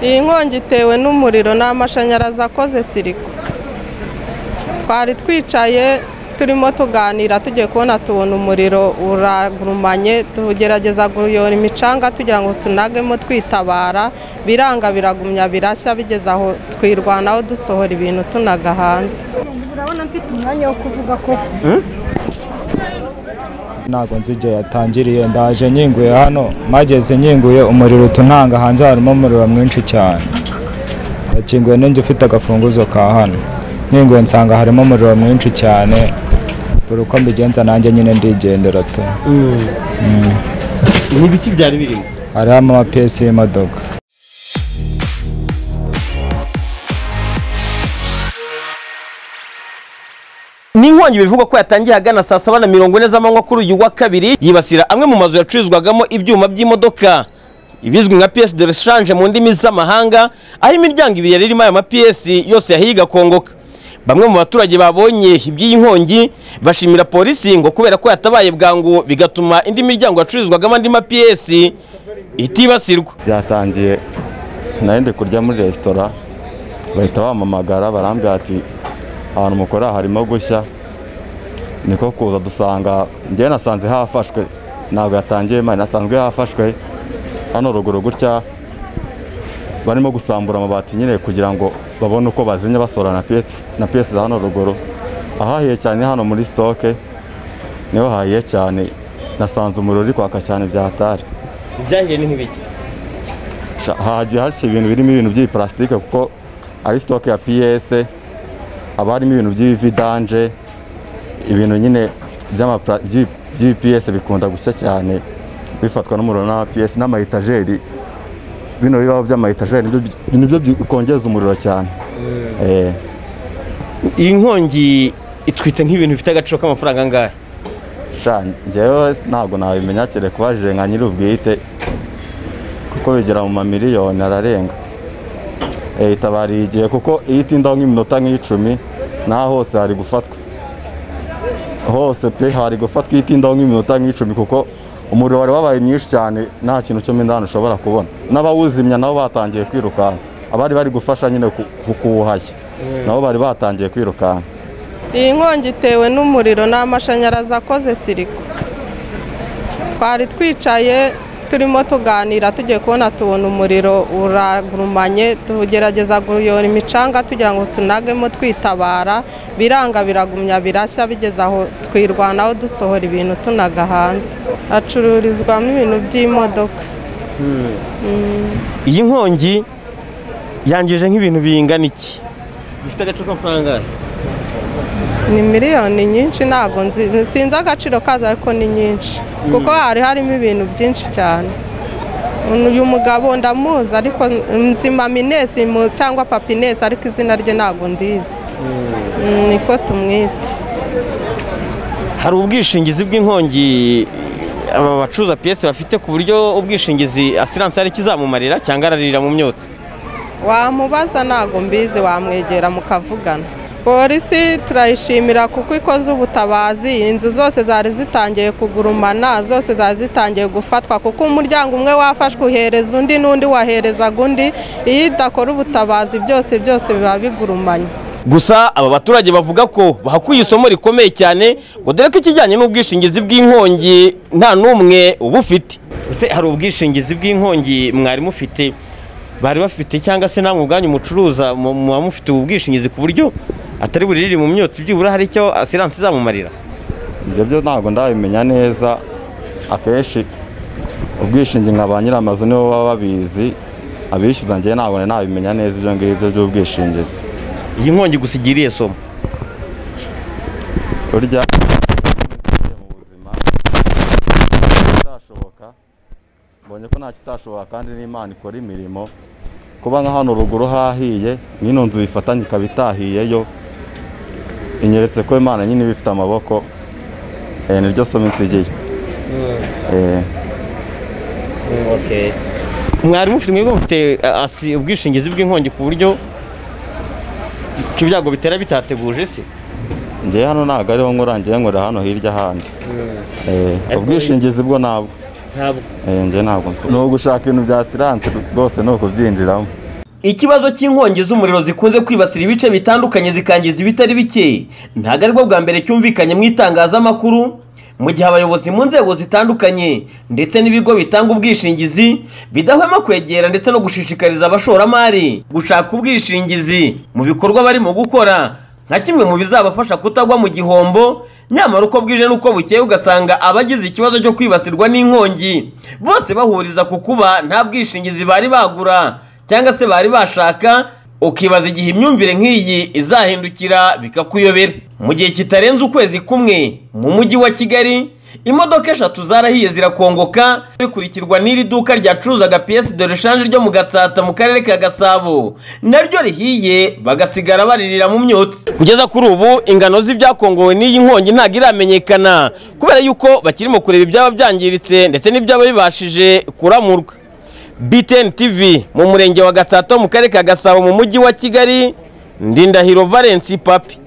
iyi nkongi itewe n'umuriro ni amashanyarazi akoze siriko twari twicaye turimo tuganira tugiye kubona tubona umuriro uragurumanye tugerageza kuyora imicanga tugira ngo tunagemo twitabara biranga biragumya birashya bigeze aho twirwanaho dusohora ibintu tunaga hanze urabona mfite umwanya wo kuvuga ko ntabwo nzi igihe yatangiriye ndaje nyinguye hano mageze nyinguye umuriro utunanga hanze harimo umuriro mwinshi cyane ndakinguye n'injye ufite agafunguzo ka hano nyinguye nsanga harimo umuriro mwinshi cyane buri uko mbigenza nanjye nyine ndigendera tu ni ibiki byari birimo hariho amapiyesi y'imodoka ni inkongi bivugwa ko yatangiye ahagana saa saba na mirongo ine z'amanywa kuri uyu wa kabiri yibasira amwe mu mazu yacururizwagamo ibyuma by'imodoka ibizwi nka piyesi de reshanje mu ndimi z'amahanga aho imiryango ibiri yari irimo ayo mapiyesi yose yahiye igakongoka bamwe mu baturage babonye iby'iyi nkongi bashimira polisi ngo kubera ko yatabaye bwangu bigatuma indi miryango yacururizwagamo andi mapiyesi itibasirwa byatangiye nari ndi kurya muri resitora bahita bampamagara barambwira ati ahantu mukora harimo gushya niko kuza dusanga njyewe nasanze hafashwe ntabwo yatangiye mari nasanzwe hafashwe hano ruguru gutya barimo gusambura amabati nyine kugira ngo babone uko bazimya basora na piyesi na piyesi za hano ruguru ahahiye cyane ni hano muri sitoke niho hahiye cyane nasanze umuriro uri kwaka cyane byatari ibyahiye ni nk'ibiki Sha- hagiye hashya ibintu birimo ibintu by'ibiparasitike kuko ari sitoke ya piyese haba harimo ibintu by'ibividanje ibintu nyine by'amapra- by'i- by'ibipiyese bikunda gushya cyane bifatwa n'umuriro n'amapiyese n'amayetajeri bino bibaho by'amayetajeri nibyo bi- nibyo bikongeza umuriro cyane Eh, iyi nkongi itwitse nk'ibintu bifite agaciro k'amafaranga angahe sha njyewe ntabwo nabimenya kere kubajije nka nyir'ubwite kuko bigera mu mamiliyoni ararenga Eh, itabariye igihe kuko iyo itindaho nk'iminota nk'icumi naho hose hari gufatwa hose pe hari gufatwa iyo itindaho nk'iminota nk'icumi kuko umuriro wari wabaye mwinshi cyane nta kintu cyo mo indani ushobora kubona n'abawuzimya nabo batangiye kwirukanka abari bari gufasha nyine ku- ku- kuwuhashya nabo bari batangiye kwirukanka iyi nkongi itewe n'umuriro ni amashanyarazi akoze siriko twari twicaye turimo tuganira tugiye kubona tubona umuriro uragurumanye tugerageza kuyora imicanga tugira ngo tunagemo twitabara biranga biragumya birashya bigeze aho twirwanaho dusohora ibintu tunaga hanze hacururizwamo ibintu by'imodoka iyi nkongi yangije nk'ibintu bingana iki bifite agaciro k'amafaranga angahe ni miliyoni nyinshi ntabwo nzi- sinzi agaciro kazo ariko ni nyinshi kuko hari harimo ibintu byinshi cyane uyu mugabo ndamuzi ariko nzima minesi mu- cyangwa papinesi ariko izina rye ntabwo ndizi Mm, niko tumwita hari ubwishingizi bw'inkongi aba bacuruza piyesi bafite ku buryo ubwishingizi asiranse hari ikizamumarira cyangwa ararira mu myotsi wamubaza ntabwo mbizi wamwegera mukavugana polisi turayishimira kuko ikoze ubutabazi inzu zose zari zitangiye kugurumana zose zari zitangiye gufatwa kuko umuryango umwe wafashwe uhereza undi n'undi waherezaga undi iyo idakora ubutabazi byose byose biba bigurumanye gusa aba baturage bavuga ko bahakuye isomo rikomeye cyane ngo dore ko ikijyanye n'ubwishingizi bw'inkongi nta n'umwe uba ufite ese hari ubwishingizi bw'inkongi mwari mufite bari bafite cyangwa se namwe ubwanyu mucuruza mu- muba mufite ubu bwishingizi ku buryo atari buririre mu myotsi byibura hari icyo asiranse izamumarira ibyo byo ntabwo ndabimenya neza akenshi ubwishingi nka ba nyir'amazu nibo baba babizi abishyuza njyewe ntabwo nari nabimenya neza ibyo ngibyo by'ubwishingizi iyi nkongi gusa igiriye somo burya mu buzima itashoboka mbonye ko nta kitashoboka kandi n'imana ikora imirimo kuba nka hano ruguru hahiye nk'ino nzu bifatanye ikaba itahiyeyo inyeretse ko imana nyine iba ifite amaboko eh, niryo somo insigiye Eh. mwari mufite mwebwe mufite a- asi- ubwishingizi bw'inkongi ku buryo icyo ibyago bitera bitateguje se ngewe hano ntabwo ariho nkora ngewe nkorera hano hirya ahandi Eh, Ariko ubwishingizi bwo ntabwo ntabwo Eh, ngewe ntabwo ni ugushaka ibintu bya siranse rwose ni ukubyinjiramo ikibazo cy'inkongi z'umuriro zikunze kwibasira ibice bitandukanye zikangiza ibitari bike ntabwo ari bwo bwa mbere cyumvikanye mu itangazamakuru mu gihe abayobozi mu nzego zitandukanye ndetse n'ibigo bitanga ubwishingizi bidahwema kwegera ndetse no gushishikariza abashoramari gushaka ubwishingizi mu bikorwa barimo gukora nka kimwe mu bizabafasha kutagwa mu gihombo nyamara uko bwije n'uko bukeye ugasanga abagize ikibazo cyo kwibasirwa n'inkongi bose bahuriza ku kuba nta bwishingizi bari bagura cyangwa se bari bashaka ukibaza igihe imyumvire nk'iyi izahindukira bikakuyobera mu gihe kitarenze ukwezi kumwe mu mujyi wa kigali imodoka eshatu zarahiye zirakongoka bikurikirwa n'iri duka ryacuruzaga piyesi de reshanje ryo mu gatsata mu karere ka gasabo naryo rihiye bagasigara baririra mu myotsi kugeza kuri ubu ingano z'ibyakongowe n'iyi nkongi ntabwo iramenyekana kubera yuko bakirimo kureba ibyaba byangiritse ndetse n'ibyaba bibashije kuramurwa BTN TV mu murenge wa Gatsato mu karere ka Gasabo mu mujyi wa Kigali Ndindahiro Valence Papi